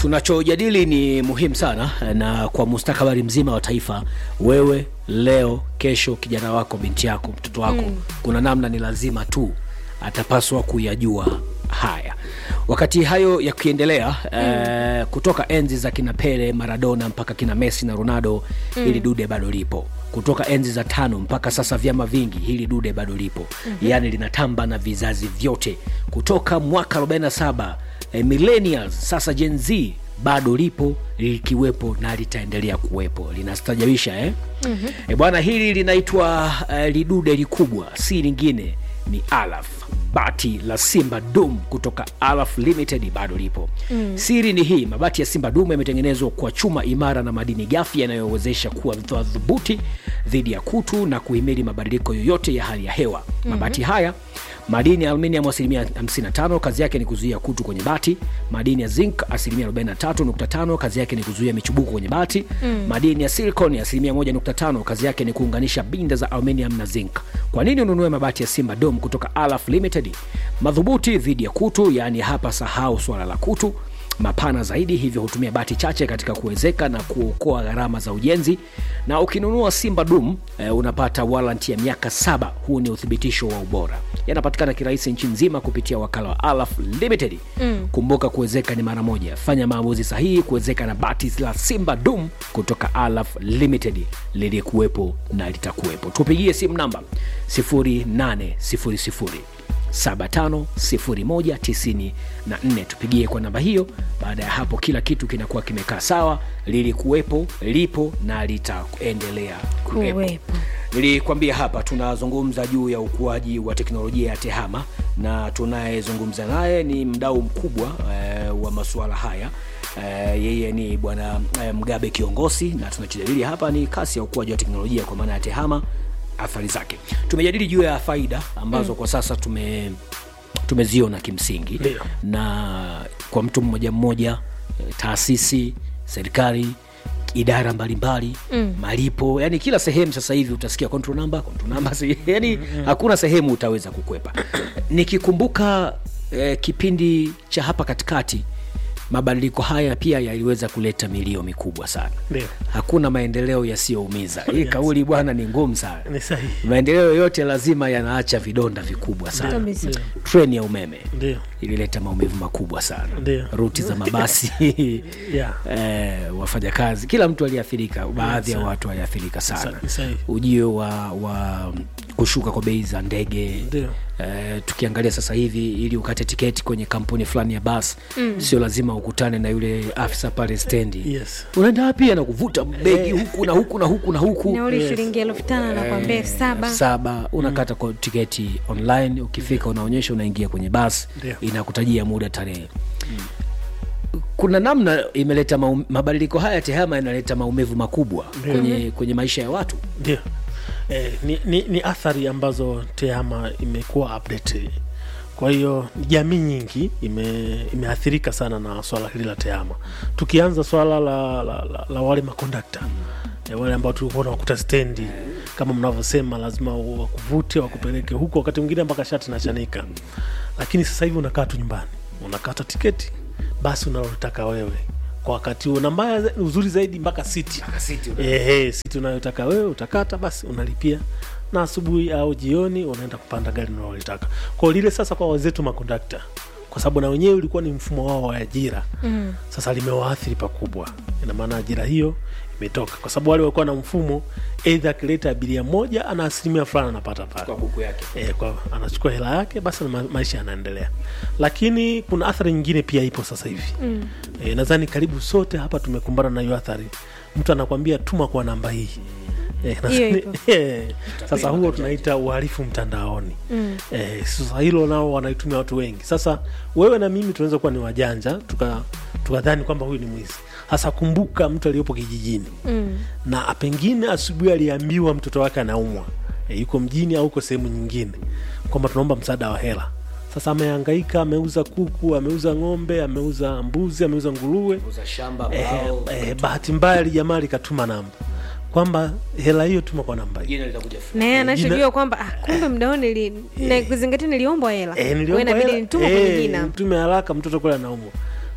tunachojadili ni muhimu sana na kwa mustakabali mzima wa taifa wewe leo kesho kijana wako binti yako mtoto wako mm. kuna namna ni lazima tu atapaswa kuyajua haya wakati hayo yakiendelea mm. eh, kutoka enzi za kina pele maradona mpaka kina messi na ronaldo mm. hili dude bado lipo kutoka enzi za tano mpaka sasa vyama vingi hili dude bado lipo mm-hmm. yaani linatamba na vizazi vyote kutoka mwaka 47 eh, millennials sasa gen z bado lipo likiwepo na litaendelea kuwepo linastajabisha eh? mm-hmm. e bwana hili linaitwa uh, lidude likubwa si lingine ni alaf bati la simba dum kutoka alaf limited bado lipo mm. siri ni hii mabati ya simba dum yametengenezwa kwa chuma imara na madini gafi yanayowezesha kuwa madhubuti dhidi ya kutu na kuhimili mabadiliko yoyote ya hali ya hewa mm-hmm. mabati haya madini ya aluminium asilimia 55 kazi yake ni kuzuia kutu kwenye bati madini ya zinc asilimia 43.5 kazi yake ni kuzuia michubuko kwenye bati mm. madini ya silicon asilimia 1.5 kazi yake ni kuunganisha binda za aluminium na zinc kwa nini ununue mabati ya simba dom kutoka alaf limited madhubuti dhidi ya kutu yaani hapa sahau swala la kutu mapana zaidi hivyo hutumia bati chache katika kuwezeka na kuokoa gharama za ujenzi na ukinunua simba dum e, unapata waranti ya miaka saba huu ni uthibitisho wa ubora yanapatikana kirahisi nchi nzima kupitia wakala wa alaf limited mm. kumbuka kuwezeka ni mara moja fanya maamuzi sahihi kuwezeka na bati la simba dum kutoka alaf limited lilikuwepo na litakuwepo tupigie simu namba 0800 750194 tupigie kwa namba hiyo baada ya hapo kila kitu kinakuwa kimekaa sawa lilikuwepo lipo na litaendelea kuwepo Kuwepo. nilikwambia hapa tunazungumza juu ya ukuaji wa teknolojia ya tehama na tunayezungumza naye ni mdau mkubwa eh, wa masuala haya eh, yeye ni bwana eh, mgabe kiongozi na tunachojadili hapa ni kasi ya ukuaji wa teknolojia kwa maana ya tehama athari zake tumejadili juu ya faida ambazo mm. kwa sasa tume tumeziona kimsingi Ndio. na kwa mtu mmoja mmoja eh, taasisi serikali idara mbalimbali mm. malipo yani kila sehemu sasa hivi utasikia control number, control number si- yani mm-hmm. hakuna sehemu utaweza kukwepa nikikumbuka eh, kipindi cha hapa katikati mabadiliko haya pia yaliweza kuleta milio mikubwa sana Ndio. hakuna maendeleo yasiyoumiza hii kauli bwana ni ngumu sana ni sahihi maendeleo yoyote lazima yanaacha vidonda vikubwa sana Kabisa. treni ya umeme ndio ilileta maumivu makubwa sana Ndio. ruti za mabasi Yeah. eh, wafanyakazi kila mtu aliathirika baadhi ya sawa. watu waliathirika sana Sa- sahihi. ujio wa, wa kushuka kwa bei za ndege Ndio. Eh, tukiangalia sasa hivi ili ukate tiketi kwenye kampuni fulani ya basi mm. sio lazima ukutane na yule afisa pale stendi Yes. unaenda wapi anakuvuta begi huku na huku na huku na huku nauli shilingi elfu tano nakwambia elfu saba saba unakata kwa tiketi online ukifika unaonyesha unaingia kwenye basi Ndio. inakutajia muda tarehe kuna namna imeleta maum, mabadiliko haya tehama yanaleta maumivu makubwa kwenye, kwenye maisha ya watu ndio eh, ni, ni, ni athari ambazo tehama imekuwa update kwa hiyo jamii nyingi ime, imeathirika sana na swala hili la tehama tukianza swala la, la, la, la wale makondakta eh, wale ambao tulikuwa nawakuta stendi kama mnavyosema lazima wakuvute wakupeleke huko wakati mwingine mpaka shati nachanika lakini sasa hivi unakaa tu nyumbani unakata tiketi basi unalotaka wewe kwa wakati huo na mbaya za- uzuri zaidi mpaka siti Ehe, siti unayotaka wewe utakata basi unalipia na asubuhi au jioni unaenda kupanda gari unalolitaka kwao lile sasa kwa wenzetu makondakta kwa sababu na wenyewe ulikuwa ni mfumo wao wa ajira mm. sasa limewaathiri pakubwa ina maana ajira hiyo imetoka kwa sababu wale walikuwa na mfumo eidha akileta abiria moja ana asilimia fulani anapata pale buku yake e, kwa anachukua hela yake basi na ma maisha yanaendelea lakini kuna athari nyingine pia ipo sasa hivi mm. e, nadhani karibu sote hapa tumekumbana na hiyo athari mtu anakwambia tuma kwa namba hii Eh, Hiyo nadhani- ipo. eh, sasa huo tunaita uhalifu mtandaoni mm. eh, sasa hilo nao wanaitumia watu wengi sasa wewe na mimi tunaweza kuwa ni wajanja tuka tukadhani kwamba huyu ni mwizi sasa kumbuka mtu aliyopo kijijini mm. na pengine asubuhi aliambiwa mtoto wake anaumwa e, yuko mjini au uko sehemu nyingine kwamba tunaomba msaada wa hela sasa amehangaika ameuza kuku ameuza ng'ombe ameuza mbuzi ameuza nguruwe uza shamba eh, bao eh, bahati mbaya lijamaa likatuma namba kwamba hela hiyo tuma kwa namba hii jina litakuja fu- na yeye jina- anachojua kwamba ah, kumbe mdao nili na kuzingatia niliombwa hela Eh, Kwa niliomba inabidi hela. nitume Eh, kwenye jina mtume haraka mtoto kule anaumwa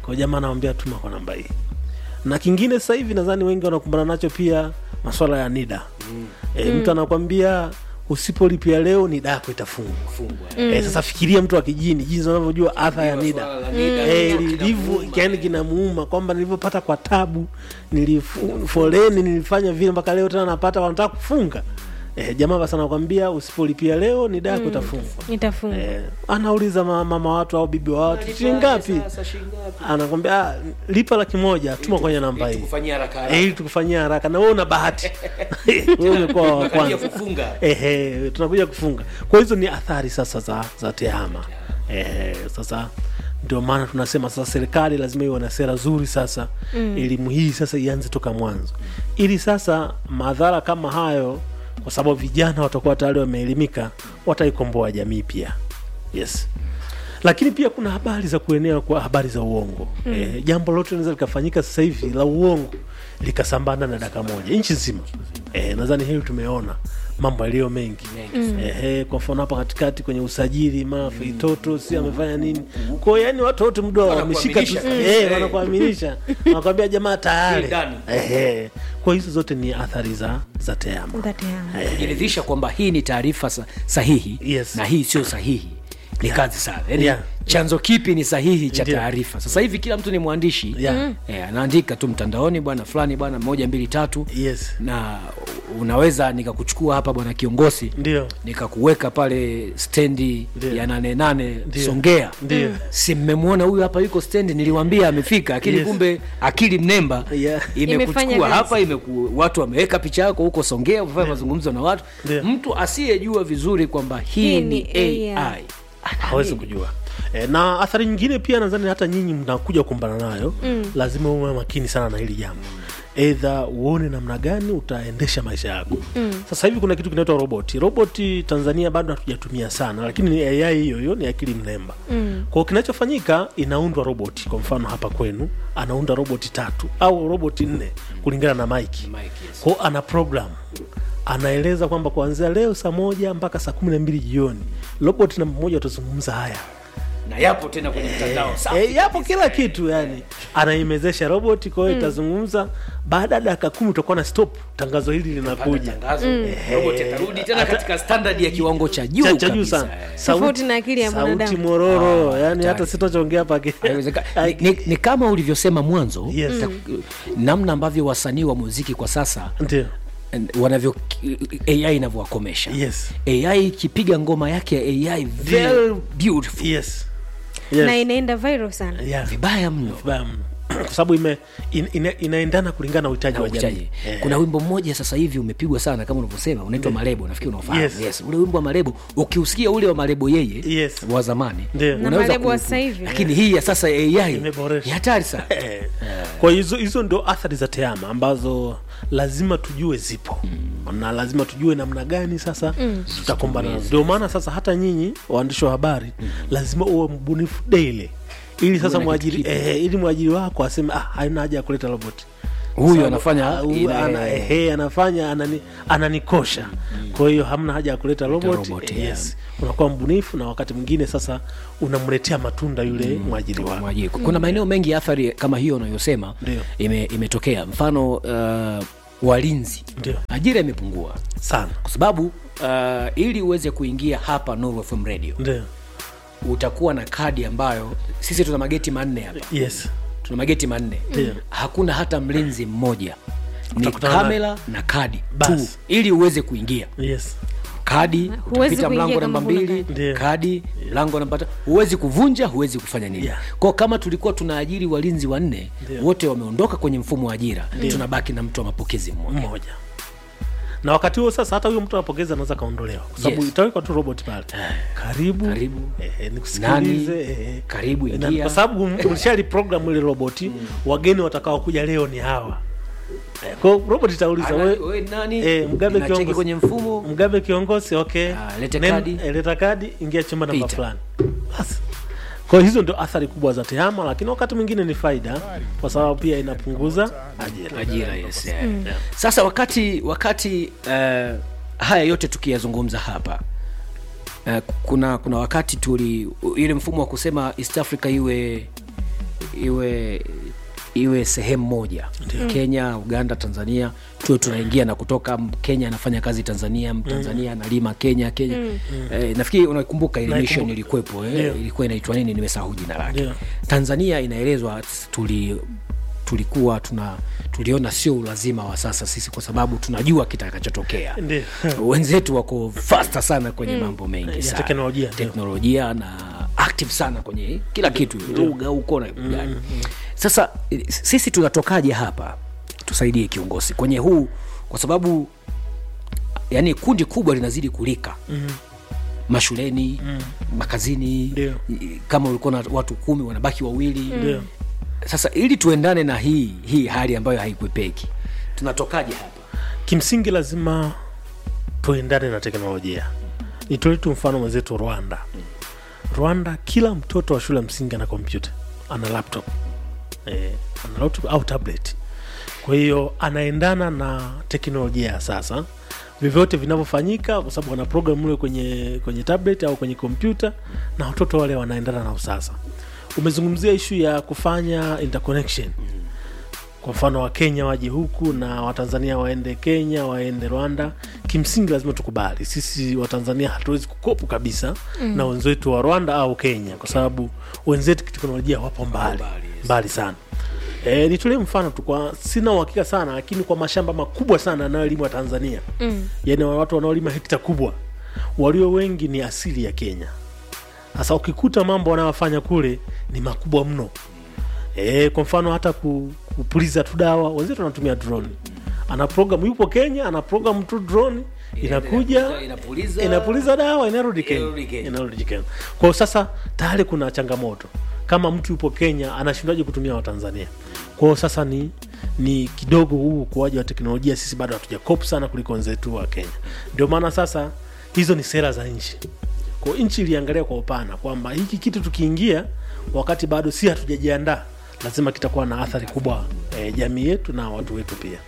kwa jamaa anamwambia tuma kwa namba hii na kingine sasa hivi nadhani wengi wanakumbana nacho pia maswala ya nida mm. e, mtu anakwambia usipolipia leo nida yako itafungwa e, sasa fikiria mtu wa kijini jinsi unavyojua adha ya nida Eh, lilivyo yani kinamuuma kwamba nilivyopata kwa tabu nilifu- foleni nilifanya vile mpaka leo tena napata wanataka kufunga eh, jamaa basi anakwambia usipolipia leo nida yako itafungwa Nitafunga. Eh, anauliza ma- mama watu au bibi wa watu shilingi ngapi anakwambia "Ah, lipa laki moja tuma kwenye namba hii kufanyia haraka Eh, ili tukufanyia haraka na wewe una bahati wewe umekuwa wa Tunakaribia kwanza kufunga. ehe tunakuja kufunga kwa hizo ni athari sasa za, za tehama ehe, sasa ndio maana tunasema sasa serikali lazima iwe na sera zuri sasa elimu hii sasa ianze toka mwanzo ili sasa madhara kama hayo kwa sababu vijana watakuwa tayari wameelimika wataikomboa jamii pia yes lakini pia kuna habari za kuenea kwa habari za uongo mm. e, jambo lote linaweza likafanyika sasa hivi la uongo likasambana na dakika moja nchi nzima e, nadhani hili tumeona mambo yaliyo mengi mm. e, kwa mfano hapa katikati kwenye usajili mara feitoto si amefanya nini kwao yani watu wote muda wameshika tu Wanakuaminisha. e, wanakuaminisha wanakwambia jamaa tayari Hii ndani. Ehe. kwa hizo zote ni athari za za teama That yeah. kujiridhisha kwamba hii ni taarifa sa- sahihi Yes. na hii sio sahihi ni kazi sana yani Yeah. chanzo kipi ni sahihi cha Ndio. taarifa sasa hivi kila mtu ni mwandishi Yeah. eh, anaandika tu mtandaoni bwana fulani bwana moja mbili tatu yes na unaweza nikakuchukua hapa bwana kiongozi ndio nikakuweka pale stendi Ndio. ya nane nane Ndio. songea Ndio. si mmemwona huyu hapa yuko stendi niliwambia amefika lakini Yes. kumbe akili mnemba Yeah. Imefanya imekuchukua kazi. hapa imeku, watu wameweka picha yako huko songea umefanya mazungumzo na watu Ndio. mtu asiyejua vizuri kwamba hii, Hii ni ni ai hawezi kujua e, na athari nyingine pia nadhani hata nyinyi mnakuja kukumbana nayo mm. lazima uwe makini sana na hili jambo eidha uone namna gani utaendesha maisha yako mm. sasa hivi kuna kitu kinaitwa roboti roboti tanzania bado hatujatumia sana lakini ni ai hiyo hiyo ni akili mnemba mm. kwao kinachofanyika inaundwa roboti kwa mfano hapa kwenu anaunda roboti tatu au roboti nne kulingana na maiki Mike, yes. kwao ana program anaeleza kwamba kuanzia leo saa moja mpaka saa kumi na mbili jioni robot namba moja utazungumza haya na yapo tena kwenye mtandao safi e, yapo kila kitu yani anaimezesha robot kwa hiyo itazungumza baada ya dakika kumi utakuwa na stop tangazo hili linakuja tangazo robot atarudi tena katika standard ya kiwango cha juu cha cha juu kabisa, sana eh. Tofauti na akili ya sauti mwanadamu. mororo Ah, yani hatari. hata sitachoongea pake Haiwezeka- ni, ni, ni kama ulivyosema mwanzo Yes. ta- namna ambavyo wasanii wa muziki kwa sasa ndio and wanavyo ai inavyowakomesha yes ai ikipiga ngoma yake ya ai very beautiful yes na yes inaenda viral sana yeah. vibaya mno vibaya mno kwa sababu ime in, ina, inaendana kulingana na uhitaji Na wa jamii uchaji. Eh. kuna wimbo mmoja sasa hivi umepigwa sana kama unavyosema unaitwa malebo nafikiri unaofahamu Yes. yes. ule wimbo wa malebo ukiusikia ule wa malebo yeye Yes. wa zamani Ndio. Na unaweza Malebo wa ku- sasa hivi. lakini hii ya sasa ai Imeboresha. ni hatari sana Eh, kwa hizo hizo ndo athari za tehama ambazo lazima tujue zipo mm. na lazima tujue namna gani sasa mm. tutakumbana nazo ndio maana sasa hata nyinyi waandishi wa habari mm. lazima uwe mbunifu daily ili sasa na mwajiri kitu kipya. eh, ili mwajiri wako aseme ah, haina haja ya kuleta roboti huyu Sababu, anafanya ah, huyu ile- ana, ehe, anafanya anani, ananikosha kwa hiyo hamna haja ya kuleta roboti roboti, eh, yeah. yes. unakuwa mbunifu na wakati mwingine sasa unamletea matunda yule mwajiri wako Mwajiri. kuna maeneo mengi ya athari kama hiyo unayosema Ndio. ime, imetokea mfano uh, walinzi Ndio. ajira imepungua sana kwa sababu uh, ili uweze kuingia hapa Nuru FM radio ndio utakuwa na kadi ambayo sisi tuna mageti manne hapa yes tuna mageti manne Ndio. hakuna hata mlinzi mmoja ni Utakutana na- kamera na kadi tu Basi. ili uweze kuingia yes kadi Huwezi utapita kuingia mlango kama namba huna mbili kadi. Ndio. kadi mlango namba tatu huwezi kuvunja huwezi kufanya nini Yeah. kwao kama tulikuwa tunaajiri walinzi wanne Ndio. wote wameondoka kwenye mfumo wa ajira tunabaki na mtu wa mapokezi mmoja mmoja na wakati huo sasa hata huyo mtu anapokeza anaweza kaondolewa kwa sababu Yes. itawekwa tu robot pale karibu Karibu. eh, nikusikilize Nani? eh, Karibu, na- ingia. kwa sababu ulishali program ile roboti wageni watakao kuja leo ni hawa eh, kwa hiyo robot itauliza Ana- we, we nani eh, Mgabe Inacheki kiongozi. kwenye mfumo mgabe kiongozi okay Ah, lete Nen- kadi. eh, leta kadi ingia chumba namba Pita. fulani basi kwa hiyo hizo ndio athari kubwa za tehama lakini wakati mwingine ni faida kwa sababu pia inapunguza ajira ajira yes, yeah. sasa wakati wakati uh, haya yote tukiyazungumza hapa uh, kuna kuna wakati tuli ile mfumo wa kusema east africa iwe iwe iwe sehemu moja kenya uganda tanzania tuwe tunaingia na kutoka M- kenya anafanya kazi tanzania tanzania analima kenya kenya eh, nafikiri unakumbuka ile mission Naikumbuka. ilikuwepo eh, Ndio. ilikuwa inaitwa nini nimesahau jina lake Ndio. tanzania inaelezwa tuli tulikuwa tuna tuliona sio ulazima wa sasa sisi kwa sababu tunajua kitakachotokea Ndio. wenzetu wako fasta sana kwenye mambo mengi Ya sana teknolojia, ndio. teknolojia na active sana kwenye kila kitu lugha huko na gani sasa eh, sisi tunatokaje hapa tusaidie kiongozi kwenye huu kwa sababu yani kundi kubwa linazidi kulika Mhm. mashuleni makazini Ndio. i- kama ulikuwa na watu kumi wanabaki wawili Ndio. sasa ili tuendane na hii hii hali ambayo haikwepeki tunatokaje hapa kimsingi lazima tuendane na teknolojia nitolee tu mfano mwenzetu rwanda rwanda kila mtoto wa shule ya msingi ana kompyuta ana laptop eh, ana laptop au tablet kwa hiyo anaendana na teknolojia ya sasa vyovyote vinavyofanyika kwa sababu wana program mle kwenye kwenye tablet au kwenye kompyuta na watoto wale wanaendana na usasa umezungumzia ishu ya kufanya interconnection kwa mfano wakenya waje huku na watanzania waende kenya waende rwanda kimsingi lazima tukubali sisi watanzania hatuwezi kukopu kabisa mm. na wenzetu wa rwanda au kenya kwa sababu wenzetu kiteknolojia wapo mbali Mbali, yes. mbali sana E, nitolee mfano tu kwa sina uhakika sana lakini kwa mashamba makubwa sana yanayolimwa tanzania Mm. yani watu wanaolima hekta kubwa walio wengi ni asili ya kenya sasa ukikuta mambo wanayofanya kule ni makubwa mno e, kwa mfano hata ku, kupuliza tu dawa wenzetu wanatumia drone ana program yupo kenya ana program tu drone inakuja inapuliza inapuliza dawa inarudi Inarudi kenya Kenya. inarudi kenya kwao sasa tayari kuna changamoto kama mtu yupo kenya anashindaje kutumia watanzania kwao sasa ni ni kidogo huu ukuaji wa teknolojia sisi bado hatujakopu sana kuliko wenzetu wa kenya ndio maana sasa hizo ni sera za nchi kwa nchi iliangalia kwa upana kwamba hiki kitu tukiingia wakati bado si hatujajiandaa lazima kitakuwa na athari kubwa e, jamii yetu na watu wetu pia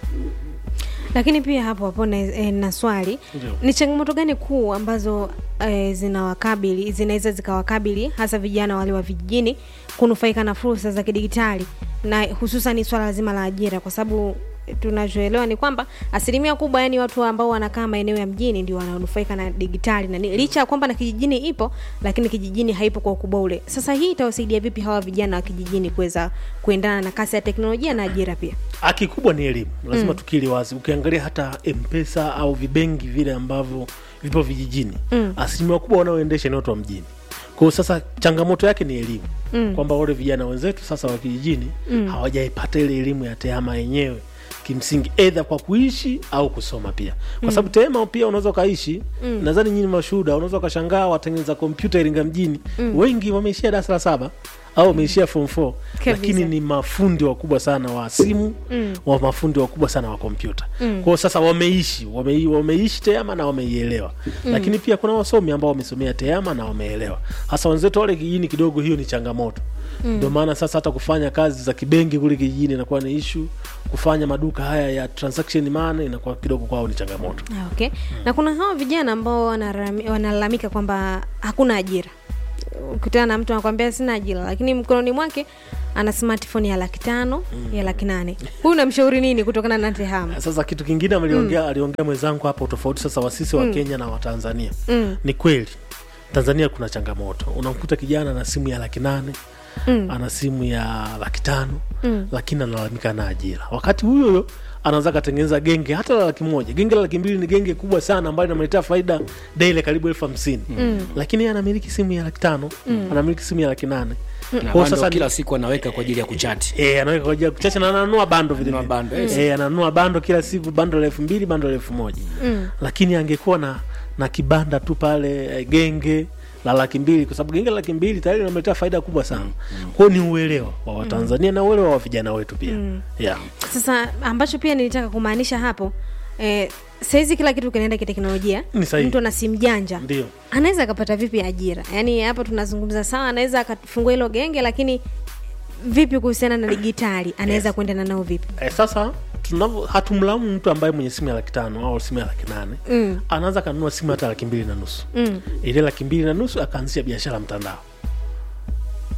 lakini pia hapo hapo na, e, na swali Ndio. ni changamoto gani kuu ambazo e, zinawakabili zinaweza zikawakabili hasa vijana wale wa vijijini kunufaika na fursa za kidigitali na hususan swala zima la ajira kwa sababu tunachoelewa ni kwamba asilimia kubwa yani watu ambao wanakaa maeneo ya mjini ndio wananufaika na digitali na ni- licha ya kwamba na kijijini ipo lakini kijijini haipo kwa ukubwa ule sasa hii itawasaidia vipi hawa vijana wa kijijini kuweza kuendana na kasi ya teknolojia na ajira pia haki kubwa ni elimu lazima mm. tukili wazi ukiangalia hata mpesa au vibengi vile ambavyo vipo vijijini mm. asilimia kubwa wanaoendesha ni watu wa mjini kwao sasa changamoto yake ni elimu mm. kwamba wale vijana wenzetu sasa wa kijijini mm. hawajaipata ile elimu ya tehama yenyewe kimsingi edha kwa kuishi au kusoma pia kwa sababu tehama pia unaweza ukaishi mm. nadhani nyini mashuhuda unaweza ukashangaa watengeneza kompyuta iringa mjini mm. wengi wameishia darasa la saba au wameishia form 4 Kabisa. lakini ni mafundi wakubwa sana wa simu mm. wa mafundi wakubwa sana wa kompyuta mm. kwao sasa wameishi wame, wameishi teama na wameielewa mm. lakini pia kuna wasomi ambao wamesomea teama na wameelewa hasa wenzetu wale kijijini kidogo hiyo ni changamoto ndio maana sasa hata kufanya kazi za kibenki kule kijijini inakuwa ni ishu kufanya maduka haya ya transaction money inakuwa kidogo kwao ni changamoto Ah, okay na kuna hawa vijana ambao wanarami- wanalalamika kwamba hakuna ajira ukutana na mtu anakwambia sina ajira lakini mkononi mwake ana smartphone ya laki tano ya laki nane huyu namshauri nini kutokana na tehama sasa kitu kingine aliongea aliongea mwenzangu hapo tofauti sasa wasisi wa kenya na watanzania Mm. ni kweli tanzania kuna changamoto unamkuta kijana na simu ya laki nane Mm. ana simu ya laki tano Mm. lakini analalamika na ajira wakati huyo huyo anaweza akatengeneza genge hata la laki moja genge la laki mbili ni genge kubwa sana ambayo inamletea faida daily karibu elfu hamsini lakini yeye anamiliki simu ya laki tano anamiliki simu ya laki nane na Kwa bando sasa ni- kila siku anaweka kwa ajili ya kuchati E, anaweka kwa ajili ya kuchacha na ananunua bando vile Ananunua vile. bando, yes. E, ananunua bando kila siku bando la elfu mbili bando la elfu moja Mm. lakini angekuwa na na kibanda tu pale eh, genge la laki mbili kwa sababu genge la laki mbili tayari inamletea faida kubwa sana kwao ni uelewa wa watanzania na uelewa wa vijana wetu pia yeah. sasa ambacho pia nilitaka kumaanisha hapo eh, sahizi kila kitu kinaenda kiteknolojia Ni sahihi. mtu ana simu janja ndio anaweza akapata vipi ajira yaani hapo tunazungumza sawa anaweza akafungua hilo genge lakini vipi kuhusiana na digitali anaweza kuendana nao vipi e, sasa tunavyo hatumlaumu mtu ambaye mwenye simu ya laki tano au simu ya laki nane mm. anaanza kanunua simu hata laki mbili na nusu Mm. ile laki mbili na nusu akaanzisha biashara mtandao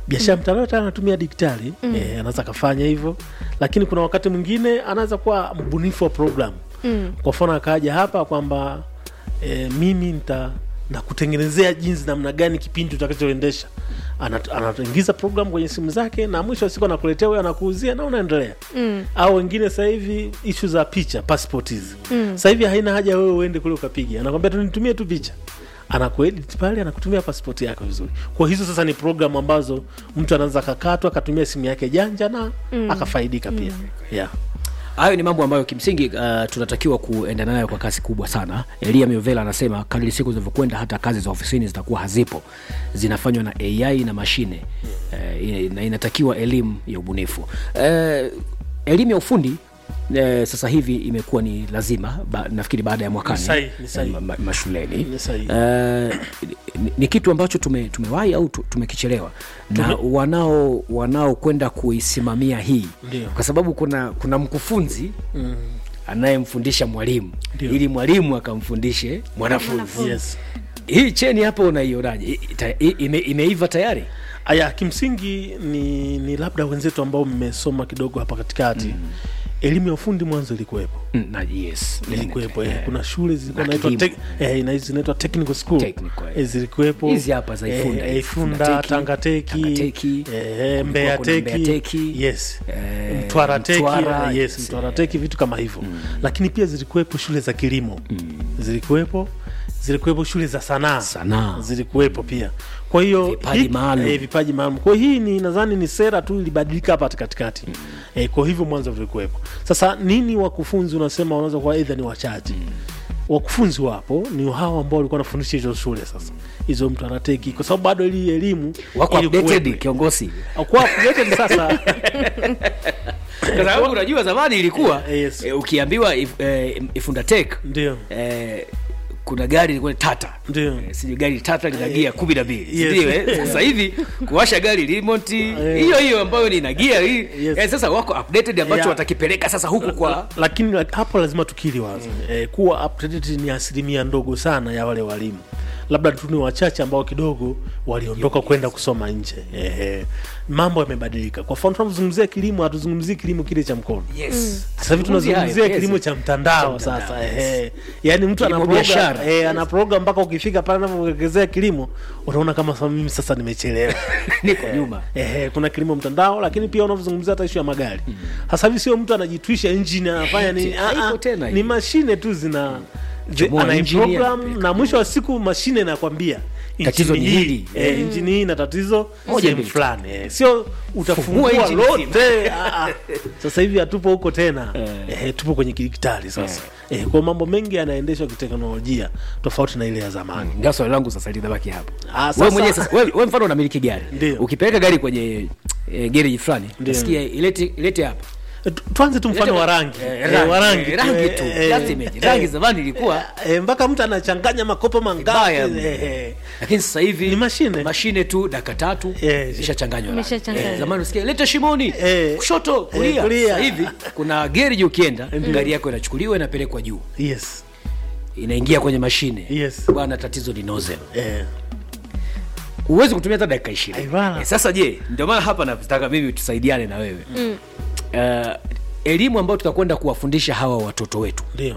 biashara mtandao tayari anatumia digitali mm. eh, anaweza akafanya hivyo lakini kuna wakati mwingine anaweza kuwa mbunifu wa program Mm. kwa mfano akaja hapa kwamba eh, mimi nita nakutengenezea jinsi namna gani kipindi utakachoendesha Ana- anaingiza program kwenye simu zake na mwisho wa siku anakuletea huyo anakuuzia na unaendelea Mm. au wengine sasa hivi ishu za picha passport hizi mm. sasa hivi haina haja wewe uende kule ukapiga anakwambia tu nitumie tu picha anakuedit pale anakutumia passport yako vizuri kwa hizo sasa ni program ambazo mtu anaweza akakatwa akatumia simu yake janja na mm. akafaidika pia yeah. hayo ni mambo ambayo kimsingi uh, tunatakiwa kuenda nayo kwa kasi kubwa sana elia miovela anasema kadri siku zinavyokwenda hata kazi za ofisini zitakuwa hazipo zinafanywa na ai na mashine uh, na inatakiwa elimu ya ubunifu uh, elimu ya ufundi Eh, sasa hivi imekuwa ni lazima ba, nafikiri baada ya mwakani Ni sahihi, ni sahihi. eh, ma, ma, mashuleni Ni sahihi. Eh, ni, ni kitu ambacho tume, tumewahi au tu- tumekichelewa na wanao wanaokwenda kuisimamia hii Ndio. kwa sababu kuna kuna mkufunzi mm. anayemfundisha mwalimu Ndio. ili mwalimu akamfundishe mwanafunzi yes. hii cheni hapa unaionaje I- ta- i- ime, imeiva tayari aya kimsingi ni, ni labda wenzetu ambao mmesoma kidogo hapa katikati mm. elimu ya ufundi mwanzo ilikuwepo Mm, na yes ilikuwepo Eh, eh, kuna shule zilikuwa Na naitwa kilimo. tek- eh, na- zinaitwa technical school Technical, eh. eh, zilikuwepo Hizi hapa za Ifunda, eh, Ifunda Ifunda Teki, Tangateki Tangateki, eh, Mbeya kulikuwa kuna Mbeya Teki Teki, yes eh, Mtwara Teki Mtwara, yes yes, Mtwara Teki vitu kama hivyo lakini pia zilikuwepo shule za kilimo zilikuwepo zilikuwepo shule za sanaa Sanaa. zilikuwepo pia kwa hiyo Vipaji hii- maalum. eh, vipaji maalum kwa hiyo hii ni nadhani ni sera tu ilibadilika hapa katikati eh, kwa hivyo mwanzo vilikuwepo sasa nini wakufunzi unasema wanaweza kuwa aidha ni wachache wakufunzi wapo ni hawa ambao walikuwa wanafundisha hizo shule sasa hizo mtu anateki kwa sababu bado ili elimu wako ilikuwepo. updated kiongozi Kuwa updated sasa kwa sababu unajua zamani ilikuwa Eh, yes. eh, ukiambiwa if, eh, ifunda tek ndio eh, kuna gari ilikuwa tata Ndio. Eh, sijui gari tata lina gia kumi na mbili Yes. sindio eh? sasa hivi kuwasha gari remote hiyo hiyo ambayo ni na gia hii Yes. eh, sasa wako updated ambacho Yeah. watakipeleka sasa huku kwa lakini la- hapo lazima tukili wazi eh, kuwa updated ni asilimia ndogo sana ya wale walimu labda tu ni wachache ambao kidogo waliondoka kwenda kusoma nje eh, eh, mambo yamebadilika kwa mfano tunapozungumzia kilimo hatuzungumzii kilimo kile cha mkono yes. sasa hivi tunazungumzia Hayo, kilimo yes. cha mtandao Cha mtandao, sasa yes. eh, yaani mtu ana Kilimo program, biashara. eh, ana program mpaka ukifika pale anavyowekezea kilimo unaona kama sasa mimi sasa nimechelewa niko nyuma Ehe, kuna kilimo mtandao lakini pia unavyozungumzia hata ishu ya magari sasa hivi sio mtu anajitwisha engine anafanya nini Eh, Ah, ah, haiko tena ni hiyo. mashine tu zina zi- Chomoa ana engine, program anapeleka. na mwisho wa siku mashine inakwambia Tatizo injini ni hii, hili. eh, injini hii na tatizo Moja, sehemu mbili, fulani eh, sio utafungua engine lote ah, ah. sasa hivi hatupo huko tena eh, tupo kwenye kidijitali sasa eh, kwa mambo mengi yanaendeshwa kiteknolojia tofauti na ile ya zamani ndio swali langu sasa linabaki hapo Ah, wewe sasa- mwenyewe sasa wewe wewe mfano unamiliki gari Ndio. ukipeleka gari kwenye eh, gereji fulani Ndio. nasikia ilete ilete hapa Eh, tu- tuanze tu mfano wa rangi Eh, Eh, rangi, wa rangi eh, rangi tu eh, just imagine. rangi eh, zamani ilikuwa eh, mpaka mtu anachanganya makopo mangapi Vibaya. eh, eh. lakini sasa hivi Ni mashine. mashine tu dakika tatu Yes. ishachanganywa rangi. Imeshachanganywa. Eh, zamani usikia leta shimoni Eh. kushoto kulia kulia. sasa hivi kuna gereji ukienda gari yako inachukuliwa inapelekwa juu yes inaingia kwenye mashine Yes. bwana tatizo ni nozzle eh. huwezi kutumia hata dakika ishirini Ai, bana. eh, sasa je ndio maana hapa nataka mimi tusaidiane na wewe mm. uh, elimu ambayo tutakwenda kuwafundisha hawa watoto wetu ndio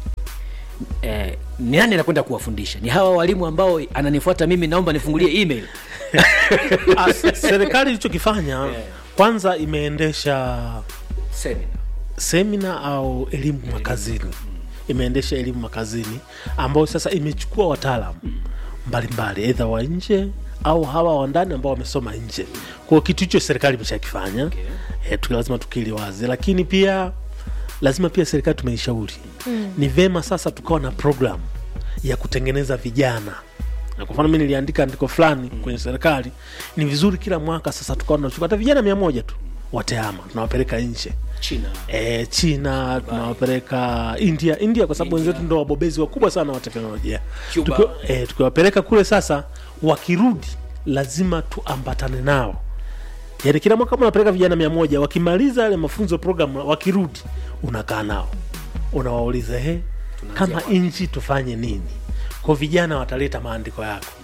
eh, ni nani anakwenda kuwafundisha ni hawa walimu ambao ananifuata mimi naomba nifungulie email Ah, s- serikali ilichokifanya kwanza imeendesha Seminar. semina au elimu makazini imeendesha elimu makazini ambayo sasa imechukua wataalam mbalimbali edha wa nje au hawa wa ndani ambao wamesoma nje kwao kitu hicho serikali imeshakifanya okay. e, tu lazima tukili wazi lakini pia lazima pia serikali tumeishauri mm. ni vema sasa tukawa na program ya kutengeneza vijana na kwa mfano mi niliandika andiko fulani kwenye serikali ni vizuri kila mwaka sasa tukawa tunachukua hata vijana mia moja tu wateama tunawapeleka nje China. e, china tunawapeleka india india kwa sababu wenzetu ndo wabobezi wakubwa sana wa teknolojia Cuba. Tukiwa- eh, tukiwapeleka kule sasa wakirudi lazima tuambatane nao yaani kila mwaka kama unapeleka vijana mia moja wakimaliza yale mafunzo program wakirudi unakaa nao unawauliza he kama nchi tufanye nini kwa vijana wataleta maandiko yako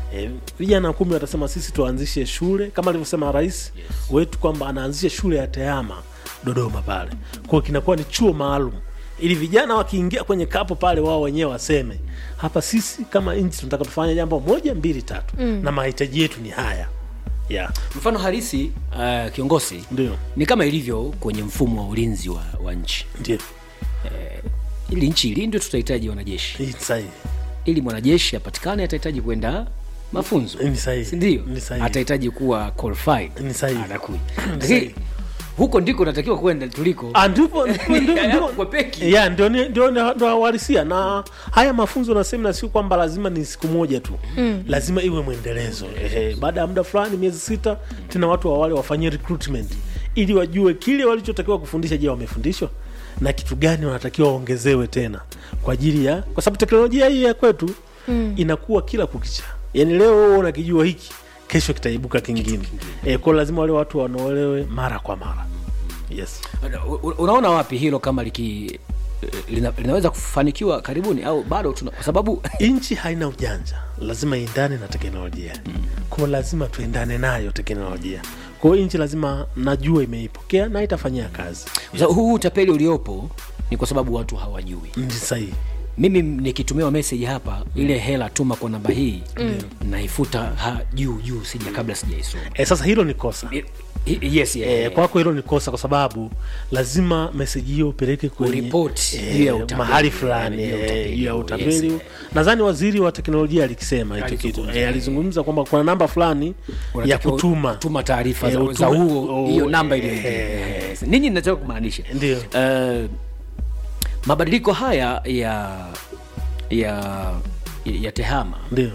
E, vijana kumi watasema sisi tuanzishe shule kama alivyosema rais wetu kwamba anaanzisha shule ya tehama Dodoma pale. Kwa hiyo kinakuwa ni chuo maalum ili vijana wakiingia kwenye kapo pale wao wenyewe waseme hapa sisi kama nchi tunataka tufanye jambo moja mbili tatu mm. na mahitaji yetu ni haya yeah. mfano halisi uh, kiongozi Ndio, ni kama ilivyo kwenye mfumo wa ulinzi wa, wa nchi ndio ili nchi ilindwe tutahitaji wanajeshi hii ni sahihi, ili mwanajeshi apatikane atahitaji kwenda mafunzo Ni sahihi. sindio Ni sahihi. atahitaji kuwa qualified Ni sahihi. anakuja sahihi. lakini huko ndiko natakiwa kwenda tuliko Ah, ndipo ndipo- ndipo- ndipo- Kwepeki. ya ndio ni- ndio ndio ndio uhalisia na haya mafunzo na semina sio kwamba lazima ni siku moja tu mm. lazima iwe mwendelezo ehe baada ya muda fulani miezi sita tena watu wa wale wafanyie recruitment ili wajue kile walichotakiwa kufundisha je wamefundishwa na kitu gani wanatakiwa waongezewe tena kwa ajili ya kwa sababu teknolojia hii ya kwetu mm. inakuwa kila kukicha yaani leo wewe unakijua hiki kesho kitaibuka kingine e, kwao lazima wale watu wanaolewe mara kwa mara yes U- u- unaona wapi hilo kama liki lina, linaweza kufanikiwa karibuni au bado tuna, kwa sababu nchi haina ujanja lazima iendane na teknolojia mm. kwao lazima tuendane nayo teknolojia kwao nchi lazima najua imeipokea na itafanyia kazi kwa sababu huu utapeli uliopo ni kwa sababu watu hawajui ni sahihi mimi nikitumiwa message hapa ile hela tuma kwa namba hii mm. naifuta ha, juu juu sija kabla sijaisoma e, sasa hilo ni kosa I- i- yes, yeah, E, yeah. kwako hilo ni kosa kwa sababu lazima meseji hiyo upeleke kwenye Uripoti eh, juu ya utapeli. mahali fulani Juu ya eh, utapeli. juu ya Yes, utapeli eh. nadhani waziri wa teknolojia alikisema hicho kitu Alizungumza, Eh, alizungumza kwamba kuna namba fulani ya Unatakiwa kutuma kutuma taarifa Eh, za, utume- za huo oh, hiyo namba ile eh, Yes. nini nataka kumaanisha Ndio. uh, mabadiliko haya ya ya ya tehama ndio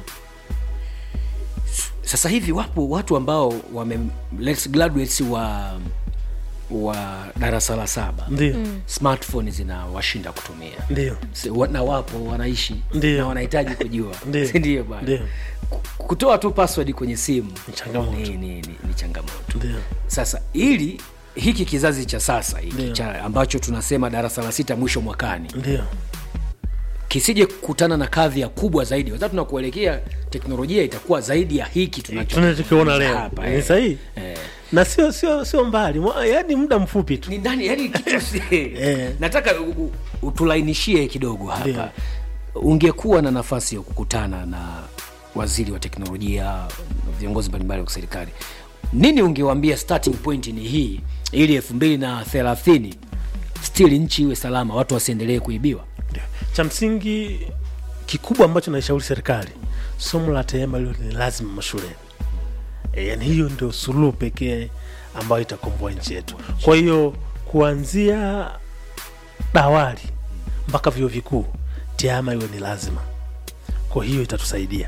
sasa hivi wapo watu ambao wame let's graduates wa wa darasa la saba ndio smartphone zinawashinda kutumia ndio Si- wa- na wapo wanaishi Ndio. na wanahitaji kujua Ndio. Si ndio bwana Ndio. Ku- kutoa tu password kwenye simu Ni changamoto. ni, ni, ni, ni changamoto ndio sasa ili hiki kizazi cha sasa hiki Ndio. cha ambacho tunasema darasa la sita mwisho mwakani ndio kisije kukutana na kadhia kubwa zaidi kwa sababu tunakuelekea teknolojia itakuwa zaidi ya hiki tunacho tunachokiona leo hapa, ni eh. sahihi Eh. na sio sio sio mbali Mwa- yaani muda mfupi tu ni ndani yani kitu si Eh. nataka u- u- utulainishie kidogo hapa Ndio. ungekuwa na nafasi ya kukutana na waziri wa teknolojia na viongozi mbalimbali wa serikali nini ungewambia starting point ni hii ili elfu mbili na thelathini still nchi iwe salama watu wasiendelee kuibiwa Ndio. cha msingi kikubwa ambacho naishauri serikali somo la tehama lilo ni lazima mashuleni e, yani hiyo ndio suluhu pekee ambayo itakomboa nchi yetu kwa hiyo kuanzia dawali mpaka vyuo vikuu tehama iwe ni lazima kwa hiyo itatusaidia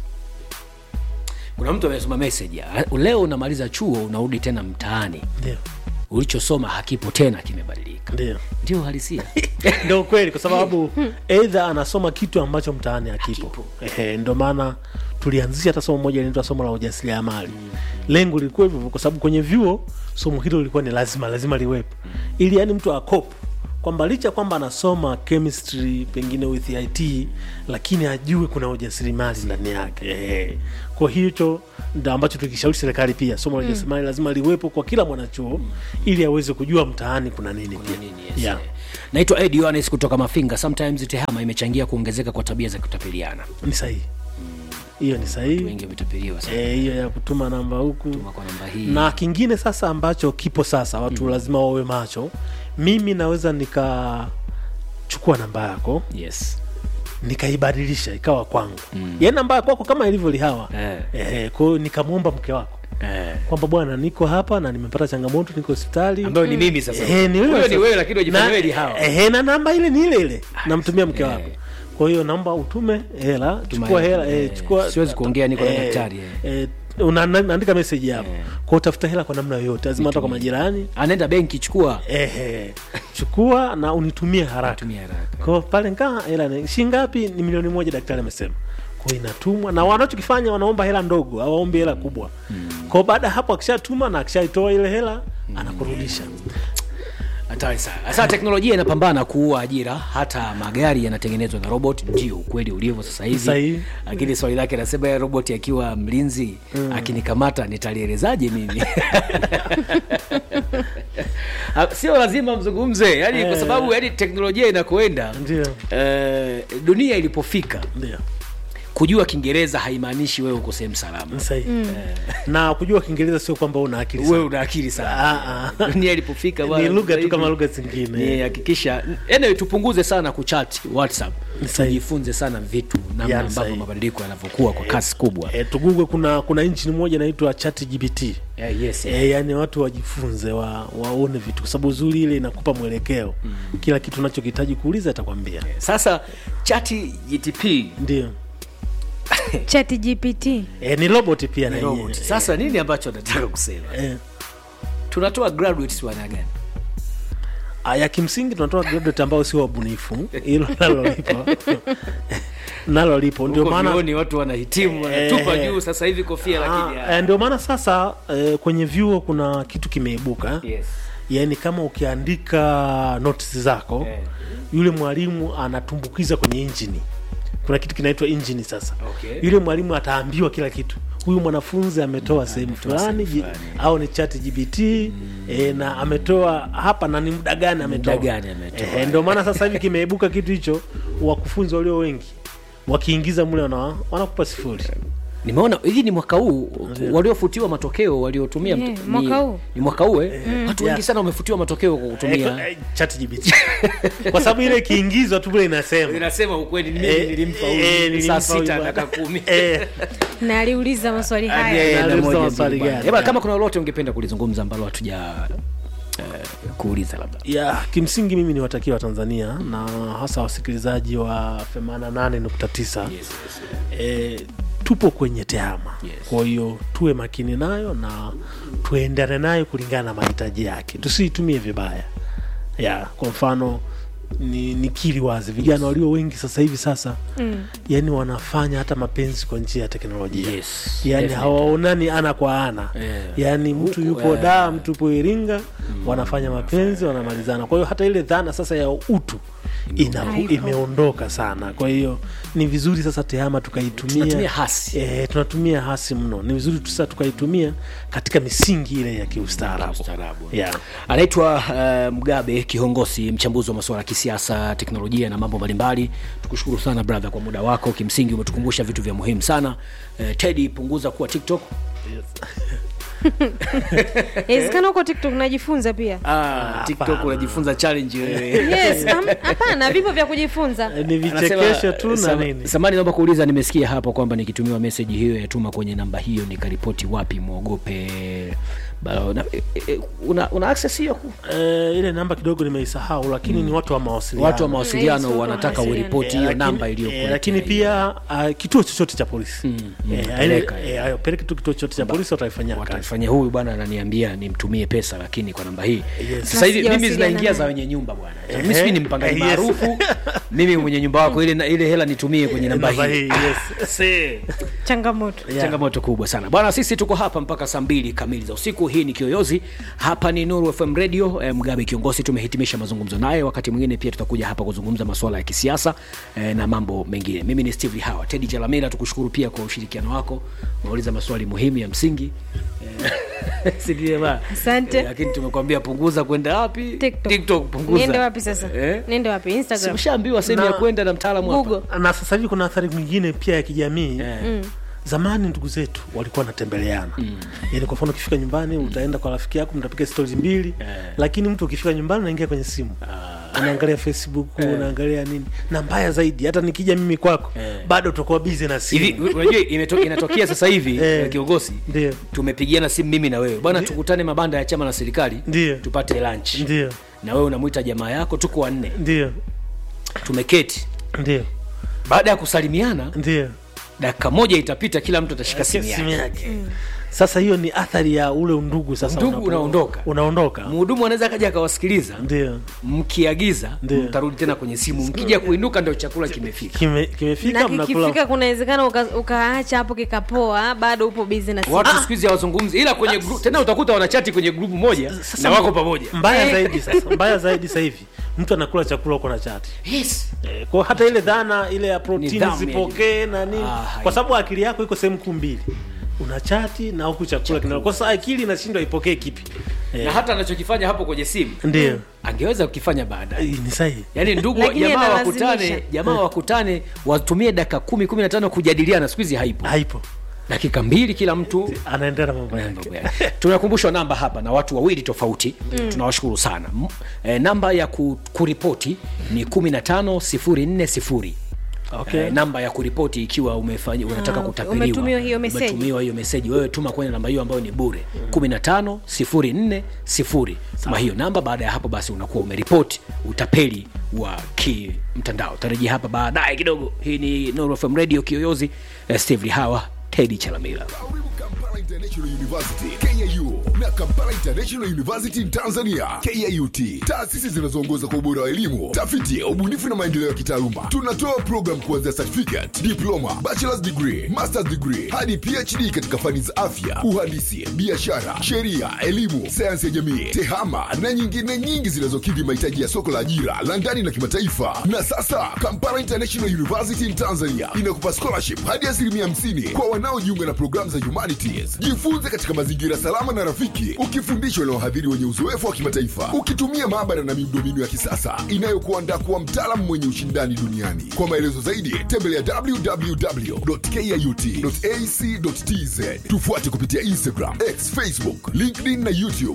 kuna mtu amesoma message ah, leo unamaliza chuo unarudi tena mtaani ndio ulichosoma hakipo tena kimebadilika ndio ndio halisia ndio ukweli kwa sababu eidha anasoma kitu ambacho mtaani hakipo Ehe, ndio maana tulianzisha hata somo moja linaitwa somo la ujasiriamali lengo lilikuwa hivyo kwa sababu kwenye vyuo somo hilo lilikuwa ni lazima lazima liwepo ili yani mtu akopo kwamba licha kwamba anasoma chemistry pengine with it lakini ajue kuna ujasiriamali ndani yake Ehe. kwa hicho ndo ambacho tukishauri serikali pia somo la ujasiriamali lazima liwepo kwa kila mwanachuo ili aweze kujua mtaani kuna nini pia nini, yes, yeah. eh. naitwa ed yohanes kutoka mafinga sometimes tehama imechangia kuongezeka kwa tabia za kutapeliana ni sahihi hiyo ni sahihi wengi wametapeliwa sana Eh, hiyo ya kutuma namba huku Tuma kwa namba hii na kingine sasa ambacho kipo sasa watu lazima wawe macho mimi naweza nikachukua namba yako yes nikaibadilisha ikawa kwangu mm. yaani namba ya kwako kama ilivyo lihawa Eh. eh, kwa hiyo nikamwomba mke wako eh. kwamba bwana niko hapa na nimepata changamoto niko hospitali ambayo ni mimi sasa Eh, ni wewe Huyo ni sasa. wewe lakini wajifanya Na- wewe ni hawa eh, na namba ile ni ile ile namtumia mke eh. wako kwa hiyo naomba utume hela Tuma chukua hela, hela eh, eh, chukua siwezi kuongea, niko na eh, daktari, eh, una- na- naandika meseji hapo kwa utafuta hela kwa namna yoyote lazima hata kwa majirani anaenda benki chukua ehe chukua na unitumie haraka tumia haraka kwa pale nkaa hela ni- shilingi ngapi ni milioni moja daktari amesema kwa inatumwa na wanachokifanya wanaomba hela ndogo hawaombi hela kubwa kwa baada ya hapo akishatuma na akishaitoa ile hela anakurudisha hatari sana sasa teknolojia inapambana kuua ajira hata magari yanatengenezwa na robot ndio ukweli ulivyo sasa hivi Sahihi. lakini swali lake anasema ya robot akiwa mlinzi akinikamata nitalielezaje mimi Ah, sio lazima mzungumze yani kwa Eh. sababu yani teknolojia inakoenda Ndio. eh, dunia ilipofika ndio kujua kiingereza haimaanishi wewe uko sehemu salama sahihi na kujua kiingereza sio kwamba una akili wewe sana. una akili sana Ah, ah. dunia ilipofika ni bwana, lugha sasa tu hivi kama lugha zingine ni hakikisha anyway, tupunguze sana kuchat whatsapp Ni sahihi. tujifunze sana vitu namna Yani ambavyo sahihi. mabadiliko yanavyokuwa kwa kasi kubwa e, tugugwe kuna kuna injini moja inaitwa chat gpt yeah, yes, E, yani watu wajifunze wa, waone vitu kwa sababu uzuri ile inakupa mwelekeo mm. kila kitu unachokihitaji kuuliza atakwambia sasa chati gtp ndio chat gpt e, ni robot pia na ni yenyewe. robot sasa nini ambacho nataka kusema e, tunatoa graduates wana gani Ah, ya kimsingi tunatoa graduate ambao sio wabunifu hilo nalo lipo nalo lipo ndio Huko maana vyuoni watu wanahitimu wanatupa Eh. juu sasa hivi kofia lakini Ah, eh, ndio maana sasa eh, kwenye vyuo kuna kitu kimeibuka yes. yaani kama ukiandika notes zako Eh. yule mwalimu anatumbukiza kwenye injini kuna kitu kinaitwa injini sasa Okay. yule mwalimu ataambiwa kila kitu huyu mwanafunzi ametoa sehemu fulani ji- au ni chat gbt e, na ametoa hapa na ni muda gani ametoa Muda gani ametoa. Eh, ndio maana sasa hivi kimeibuka kitu hicho wakufunzi walio wengi wakiingiza mule wana, wanakupa sifuri nimeona hivi ni mwaka huu waliofutiwa matokeo waliotumia Yeah, mt- mwaka ni, huu. ni mwaka huu eh? watu wengi Yeah. sana wamefutiwa matokeo kwa kutumia Eh, chat gbt kwa sababu ile ikiingizwa tu vile inasema inasema ukweli mimi Eh, nilimpa eh, huyu nilimpa saa huyu sita bwana. dakika kumi Eh, na aliuliza maswali Eh, haya eh, na Nauliza moja maswali mbili bwana. gani? Eh, bwana, Yeah. kama kuna lolote ungependa kulizungumza ambalo hatuja eh, kuuliza labda ya kimsingi mimi niwatakia watanzania na hasa wasikilizaji wa 88.9 e, tupo kwenye tehama Yes. kwa hiyo tuwe makini nayo na tuendane nayo kulingana na mahitaji yake tusiitumie vibaya ya kwa mfano ni nikili wazi vijana walio wengi sasa hivi sasa Mm. yani wanafanya hata mapenzi kwa njia ya teknolojia Yes, yani definitely. hawaonani ana kwa ana Yeah. yani mtu Huku, yupo eh, daa mtu yupo iringa wanafanya mapenzi wanamalizana kwa hiyo hata ile dhana sasa ya utu ina, Haipo. imeondoka sana kwa hiyo ni vizuri sasa tehama tukaitumia Tunatumia hasi. e, tunatumia hasi mno ni vizuri tu sasa tukaitumia katika misingi ile ya kiustaarabu Ustaarabu. yeah. anaitwa uh, mgabe kihongosi mchambuzi wa masuala ya kisiasa teknolojia na mambo mbalimbali tukushukuru sana brother kwa muda wako kimsingi umetukumbusha vitu vya muhimu sana uh, tedi punguza kuwa tiktok inawezekana huko tiktok najifunza pia ah, tiktok hapana. unajifunza challenge wewe yes am- hapana vipo vya kujifunza Eh, ni vichekesho tu na Sama- nini samani naomba kuuliza nimesikia hapo kwamba nikitumiwa meseji hiyo yatuma kwenye namba hiyo nikaripoti wapi mwogope Ba- una, e- e- una, una access hiyo ku- e, ile namba kidogo nimeisahau lakini ni watu wa mawasiliano watu wa mawasiliano Yes, watu wa wanataka mawasiliano. uripoti Eh, hiyo lakini- namba eh, iliyokuletea lakini hiyo. pia uh, kituo chochote cha polisi mm, Eh, peleka. aile- eh, peleke tu kituo chochote cha polisi wataifanyia kazi watamfanyia huyu bwana ananiambia nimtumie pesa lakini kwa namba hii Yes. sasa hivi Na mimi sijawasiliana zinaingia za naye. wenye nyumba bwana Ehe. mimi sijui ni mpangaji Eh, yes. maarufu mimi mwenye nyumba wako ile ile hela nitumie kwenye namba Namba hii hii, yes. Se. changamoto Yeah. changamoto kubwa sana bwana sisi tuko hapa mpaka saa mbili kamili za usiku hii ni kiyoyozi hapa ni nuru fm radio eh, mgabe kiongozi tumehitimisha mazungumzo naye wakati mwingine pia tutakuja hapa kuzungumza masuala ya kisiasa eh, na mambo mengine mimi ni steve hawa tedi chalamila tukushukuru pia kwa ushirikiano wako unauliza maswali muhimu ya msingi Eh, si ndiye ba? Asante. Eh, lakini tumekwambia punguza kwenda wapi TikTok. TikTok, punguza niende wapi sasa eh? niende wapi instagram simshaambiwa sehemu ya Na- kwenda na mtaalamu hapa google na sasa hivi kuna athari nyingine pia ya kijamii Eh. zamani ndugu zetu walikuwa wanatembeleana mm. yani kwa mfano ukifika nyumbani utaenda kwa rafiki yako mtapiga stori mbili Eh. lakini mtu ukifika nyumbani unaingia kwenye simu unaangalia facebook unaangalia nini na mbaya zaidi hata nikija mimi kwako Eh. bado utakuwa bizi na simu hivi unajua imeto- inatokea sasa hivi Eh. eh, kiongozi ndio tumepigiana simu mimi na wewe bwana tukutane mabanda ya chama na serikali Ndiyo. tupate lunch ndio na wewe unamwita jamaa yako tuko wanne ndio tumeketi ndio baada ya kusalimiana ndio dakika moja itapita kila mtu atashika simu simu yake yake sasa hiyo ni athari ya ule undugu sasa Undugu unapo- unaondoka. unaondoka mhudumu anaweza akaja akawasikiliza ndio mkiagiza Ndio. mtarudi tena kwenye simu mkija kuinuka ndio chakula kimefika Kime, kimefika na mnakula kikifika kunawezekana uka- ukaacha hapo kikapoa bado upo bizi na simu. watu siku hizi hawazungumzi ila kwenye gru, tena utakuta wanachati kwenye grupu moja Sasa na wako pamoja mbaya Eh. zaidi sasa mbaya zaidi sasa hivi mtu anakula chakula huko na chati yes. Eh, kwa hata ile dhana ile ya protini Nidhamu zipokee na nini Ah, hai. kwa sababu akili yako iko sehemu kuu mbili una chati na huku chakula kina kwa sasa akili inashindwa ipokee kipi eh, na hata anachokifanya hapo kwenye simu ndio angeweza kukifanya baadaye Eh, ni sahihi yaani ndugu Lakini jamaa analazimisha. wakutane jamaa wakutane watumie dakika kumi kumi na tano kujadiliana siku hizi haipo haipo dakika mbili kila mtu anaendelea na mambo yake mambo yake. tunakumbushwa namba hapa na watu wawili tofauti mm. tunawashukuru sana M- e, namba ya ku, kuripoti ni 15040 Okay. Eh, namba ya kuripoti ikiwa umefanya unataka Ah, kutapeliwa umetumiwa hiyo meseji. umetumiwa hiyo meseji wewe tuma kwenye namba hiyo ambayo ni bure 15040 tuma hiyo namba baada ya hapo basi unakuwa umeripoti utapeli wa kimtandao tarejea hapa baadaye kidogo hii ni Nuru FM radio kiyoyozi eh, steve lihawa tedi chalamila Karibu Kampala International University KIU na Kampala International University in Tanzania KIUT, taasisi zinazoongoza kwa ubora wa elimu, tafiti, ubunifu na maendeleo ya kitaaluma. Tunatoa program kuanzia certificate, diploma, bachelor's degree, master's degree hadi PhD katika fani za afya, uhandisi, biashara, sheria, elimu, sayansi ya jamii, tehama na nyingine nyingi zinazokidhi mahitaji ya soko la ajira la ndani na kimataifa. Na sasa Kampala International University in Tanzania inakupa scholarship hadi asilimia 50 kwa wanaojiunga na programu za humanities. Jifunze katika mazingira salama na rafiki, ukifundishwa na wahadhiri wenye uzoefu wa kimataifa, ukitumia maabara na miundombinu ya kisasa inayokuandaa kuwa mtaalamu mwenye ushindani duniani. Kwa maelezo zaidi, tembelea www.kiut.ac.tz. Tufuate kupitia Instagram, X, Facebook, LinkedIn na YouTube.